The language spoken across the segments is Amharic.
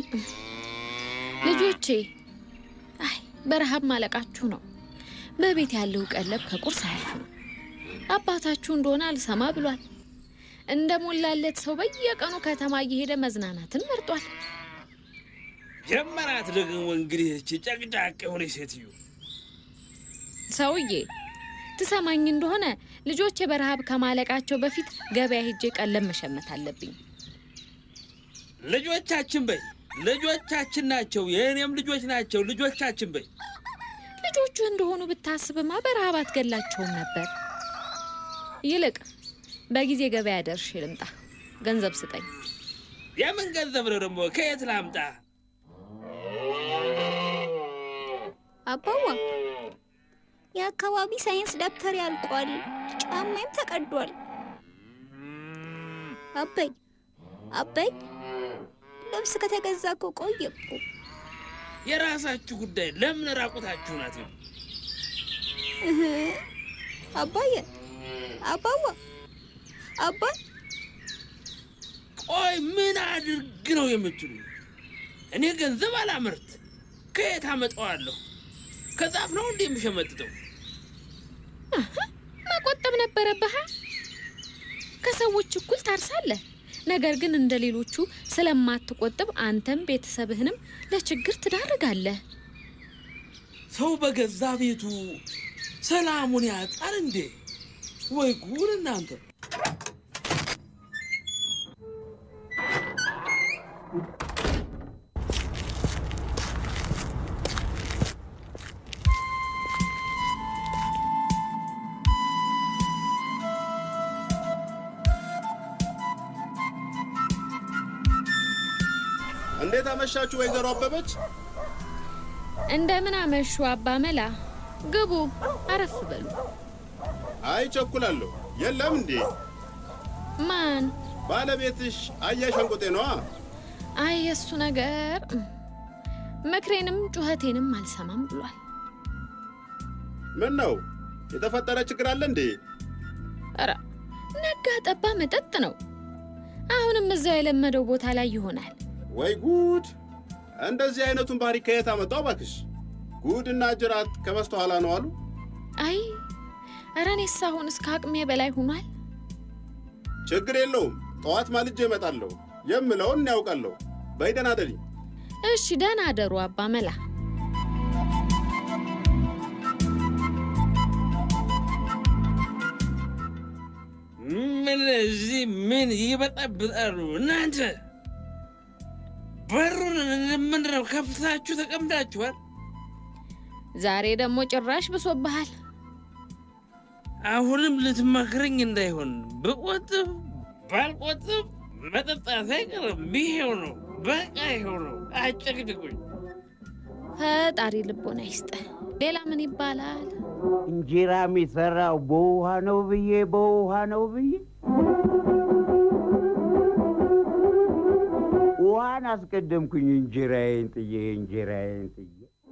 ልጆቼ፣ አይ በረሃብ ማለቃችሁ ነው። በቤት ያለው ቀለብ ከቁርስ አያልፍም። አባታችሁ እንደሆነ አልሰማ ብሏል። እንደ ሞላለት ሰው በየቀኑ ከተማ እየሄደ መዝናናትን መርጧል። ጀመራት ደግሞ እንግዲህ እቺ ጨቅጫቅ የሆነ ሴትዮ ሰውዬ ትሰማኝ እንደሆነ ልጆቼ በረሃብ ከማለቃቸው በፊት ገበያ ሄጄ ቀለብ መሸመት አለብኝ። ልጆቻችን በይ ልጆቻችን ናቸው፣ የእኔም ልጆች ናቸው። ልጆቻችን በይ ልጆቹ እንደሆኑ ብታስብማ በረሃብ አትገላቸውም ነበር። ይልቅ በጊዜ ገበያ ደርሼ ልምጣ። ገንዘብ ስጠኝ። የምን ገንዘብ ነው ደግሞ? ከየት ላምጣ? አባዋ የአካባቢ ሳይንስ ደብተር ያልቋል፣ ጫማይም ተቀዷል። አበይ አበይ ልብስ ከተገዛ እኮ ቆየ እኮ። የራሳችሁ ጉዳይ። ለምን ራቁታችሁ ናት? እህ፣ አባዬ አባዋ አባይ ቆይ ምን አድርግ ነው የምትሉ? እኔ ገንዘብ አላመርት፣ ከየት አመጣዋለሁ? ከዛፍ ነው እንዴ የምሸመጥጠው? መቆጠብ ነበረብህ። ከሰዎች እኩል ታርሳለህ። ነገር ግን እንደ ሌሎቹ ስለማትቆጥብ አንተም ቤተሰብህንም ለችግር ትዳርጋለህ። ሰው በገዛ ቤቱ ሰላሙን ያጣል እንዴ? ወይ ጉድ እናንተ! እንዴት አመሻችሁ ወይዘሮ አበበች? እንደምን አመሹ አባ መላ። ግቡ፣ አረፍ በሉ። አይ ቸኩላለሁ። የለም እንዴ ማን? ባለቤትሽ አያሽ አንቆጤ ነዋ። አይ የእሱ ነገር ምክሬንም ጩኸቴንም አልሰማም ብሏል። ምን ነው የተፈጠረ ችግር አለ እንዴ? ኧረ ነጋ ጠባ መጠጥ ነው። አሁንም እዛው የለመደው ቦታ ላይ ይሆናል። ወይ ጉድ! እንደዚህ አይነቱን ባህሪ ከየት አመጣው እባክሽ? ጉድና ጅራት ከበስተኋላ ነው አሉ። አይ ኧረ እኔስ አሁን እስከ አቅሜ በላይ ሆኗል። ችግር የለውም ጠዋት ማልጄ እመጣለሁ። የምለውን ያውቃለሁ። በይ ደህና እደሪ። እሺ ደህና አደሩ አባ መላ። ምን እዚህ ምን ይበጠብጣሉ እናንተ? በሩን ምንድን ነው ከፍታችሁ ተቀምጣችኋል? ዛሬ ደግሞ ጭራሽ ብሶብሃል። አሁንም ልትመክረኝ እንዳይሆን ብቆጥብ ባልቆጥብ መጠጣት አይቀርም። ይሄው ነው በቃ ይሄው ነው። አጨቅጭቁኝ። ፈጣሪ ልቦና ይስጥህ። ሌላ ምን ይባላል? እንጀራ የሚሰራው በውሃ ነው ብዬ በውሃ ነው ብዬ ውሃን አስቀደምኩኝ እንጀራዬን ጥዬ እንጀራዬን ጥዬ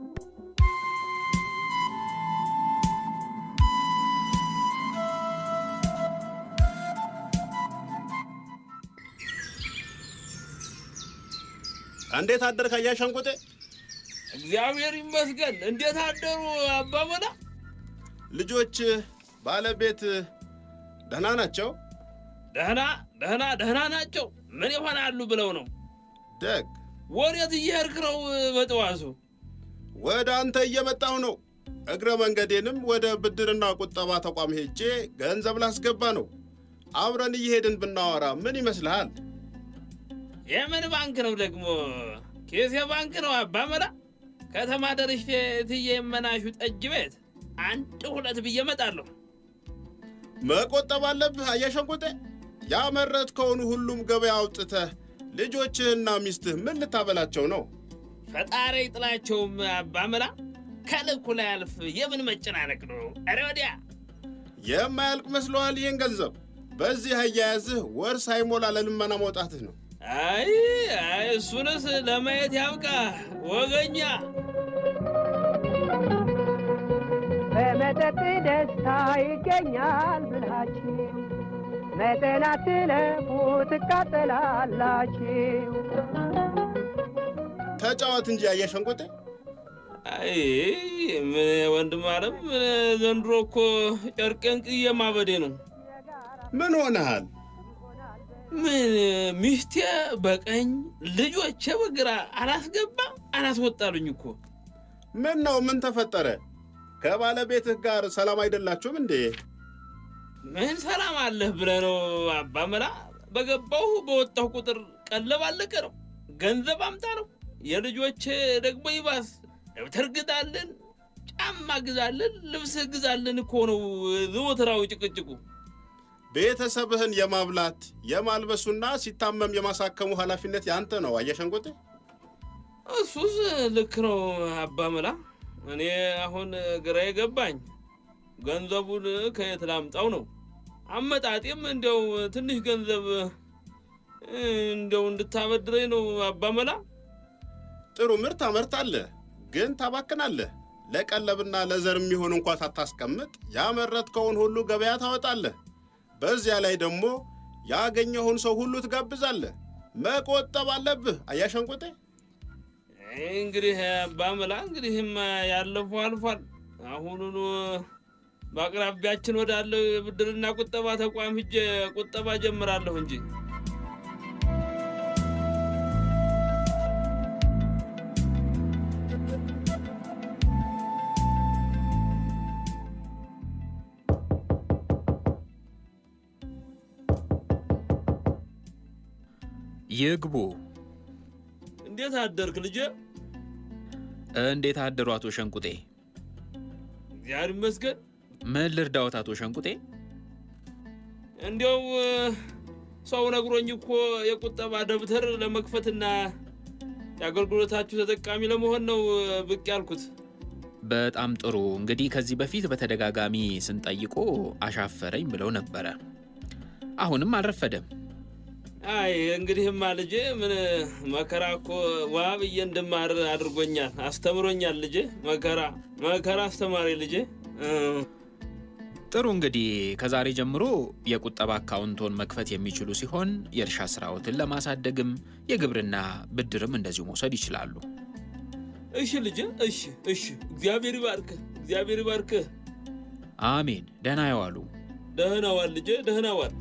እንዴት አደርክ አያሽ አንቆጤ? እግዚአብሔር ይመስገን። እንዴት አደሩ አባመላ? ልጆች፣ ባለቤት ደህና ናቸው? ደህና ደህና ደህና ናቸው። ምን ይሆናሉ ብለው ነው? ደግ ወዴት እየሄድክ ነው በጠዋቱ? ወደ አንተ እየመጣሁ ነው። እግረ መንገዴንም ወደ ብድርና ቁጠባ ተቋም ሄጄ ገንዘብ ላስገባ ነው። አብረን እየሄድን ብናወራ ምን ይመስልሃል? የምን ባንክ ነው ደግሞ? ኬሴ ባንክ ነው አባመላ። ከተማ ደርሼ እትዬ የመናሹ ጠጅ ቤት አንድ ሁለት ብዬ እመጣለሁ። መቆጠብ አለብህ አያሽ አንቆጤ። ያመረትከውን ሁሉም ገበያ አውጥተህ ልጆችህና ሚስትህ ምን ልታበላቸው ነው? ፈጣሪ ጥላቸውም አባመላ። ከልኩ ላይ አልፍ የምን መጨናነቅ ነው? ኧረ ወዲያ የማያልቅ መስሎሃል? ይህን ገንዘብ በዚህ አያያዝህ ወር ሳይሞላ ለልመና መውጣትህ ነው። አይ አይ እሱንስ ለማየት ያብቃ ወገኛ። በመጠጥ ደስታ ይገኛል ብላችሁ መጠን አትለፉ ትቃጠላላችሁ። ተጫወት እንጂ አየሸንቁጤ። አይ ምን ወንድም አለም ምን ዘንድሮ እኮ ጨርቄን ቅዬ ማበዴ ነው። ምን ሆነሃል? ምን ሚስቴ በቀኝ ልጆቼ በግራ አላስገባ አላስወጣሉኝ እኮ። ምን ነው? ምን ተፈጠረ? ከባለቤትህ ጋር ሰላም አይደላችሁም እንዴ? ምን ሰላም አለህ ብለህ ነው አባመላ? በገባሁ በወጣሁ ቁጥር ቀለብ አለቀ ነው፣ ገንዘብ አምጣ ነው። የልጆች ደግሞ ይባስ ደብተር ግዛልን፣ ጫማ ግዛልን፣ ልብስ ግዛልን እኮ ነው ዘወትራዊ ጭቅጭቁ። ቤተሰብህን የማብላት የማልበሱና ሲታመም የማሳከሙ ኃላፊነት ያንተ ነው አየሸንቁጤ። እሱስ ልክ ነው አባመላ። እኔ አሁን ግራ የገባኝ ገንዘቡን ከየት ላምጣው ነው። አመጣጤም እንዲያው ትንሽ ገንዘብ እንዲያው እንድታበድረኝ ነው አባመላ። ጥሩ ምርት ታመርታለህ፣ ግን ታባክናለህ። ለቀለብና ለዘር የሚሆን እንኳ ሳታስቀምጥ ያመረትከውን ሁሉ ገበያ ታወጣለህ። በዚያ ላይ ደግሞ ያገኘውን ሰው ሁሉ ትጋብዛለህ። መቆጠብ አለብህ አያሸንቁጤ። እንግዲህ አባመላ እንግዲህም ያለፈው አልፏል። አሁኑኑ በአቅራቢያችን ወዳለው የብድርና ቁጠባ ተቋም ሂጄ ቁጠባ ጀምራለሁ እንጂ ይግቡ። እንዴት አደርክ ልጄ? እንዴት አደሩ አቶ ሸንቁጤ? እግዚአብሔር ይመስገን። ምን ልርዳዎት አቶ ሸንቁጤ? እንዲያው ሰው ነግሮኝ እኮ የቁጠባ ደብተር ለመክፈትና የአገልግሎታችሁ ተጠቃሚ ለመሆን ነው ብቅ ያልኩት። በጣም ጥሩ። እንግዲህ ከዚህ በፊት በተደጋጋሚ ስንጠይቆ አሻፈረኝ ብለው ነበረ። አሁንም አልረፈደም። አይ እንግዲህማ ልጄ ምን መከራ እኮ ዋ ብዬ እንድማር አድርጎኛል፣ አስተምሮኛል ልጄ። መከራ መከራ አስተማሪ ልጄ። እ፣ ጥሩ እንግዲህ ከዛሬ ጀምሮ የቁጠባ አካውንቶን መክፈት የሚችሉ ሲሆን የእርሻ ስራዎትን ለማሳደግም የግብርና ብድርም እንደዚሁ መውሰድ ይችላሉ። እሺ ልጄ፣ እሺ እሺ። እግዚአብሔር ይባርክህ፣ እግዚአብሔር ይባርክህ። አሜን። ደህና ይዋሉ። ደህና ዋል ልጄ፣ ደህና ዋል።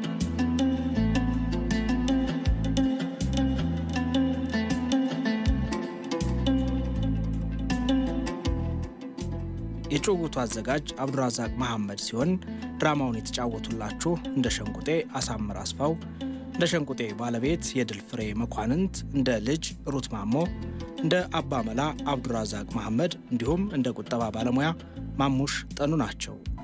የጭውውቱ አዘጋጅ አብዱራዛቅ መሐመድ ሲሆን ድራማውን የተጫወቱላችሁ እንደ ሸንቁጤ አሳምር አስፋው፣ እንደ ሸንቁጤ ባለቤት የድል ፍሬ መኳንንት፣ እንደ ልጅ ሩት ማሞ፣ እንደ አባመላ አብዱራዛቅ መሐመድ እንዲሁም እንደ ቁጠባ ባለሙያ ማሙሽ ጠኑ ናቸው።